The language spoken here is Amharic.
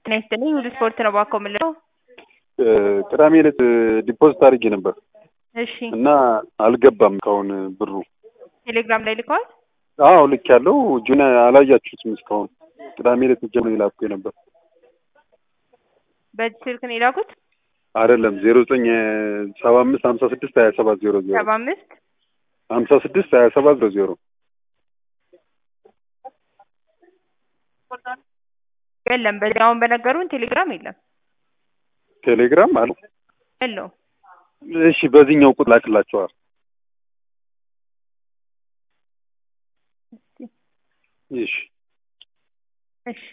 ጤና ይስጥልኝ ሁሉ ስፖርት ነው ባኮ የምለው። ቅዳሜ ዕለት ዲፖዚት አድርጌ ነበር እሺ እና አልገባም እስካሁን ብሩ። ቴሌግራም ላይ ልከዋል። አዎ ልክ ያለው እጁን አላያችሁትም እስካሁን። ቅዳሜ ዕለት ጀምሮ የላኩ ነበር በዚህ ስልክ ነው የላኩት። አይደለም ዜሮ ዘጠኝ ሰባ አምስት ሀምሳ ስድስት ሀያ ሰባት ዜሮ ዜሮ ሰባ አምስት ሀምሳ ስድስት ሀያ ሰባት ዜሮ ዜሮ የለም። በዚህ አሁን በነገሩን ቴሌግራም የለም ቴሌግራም አለ። የለው። እሺ በዚህኛው ቁጥር ላክላቸዋል። እሺ እሺ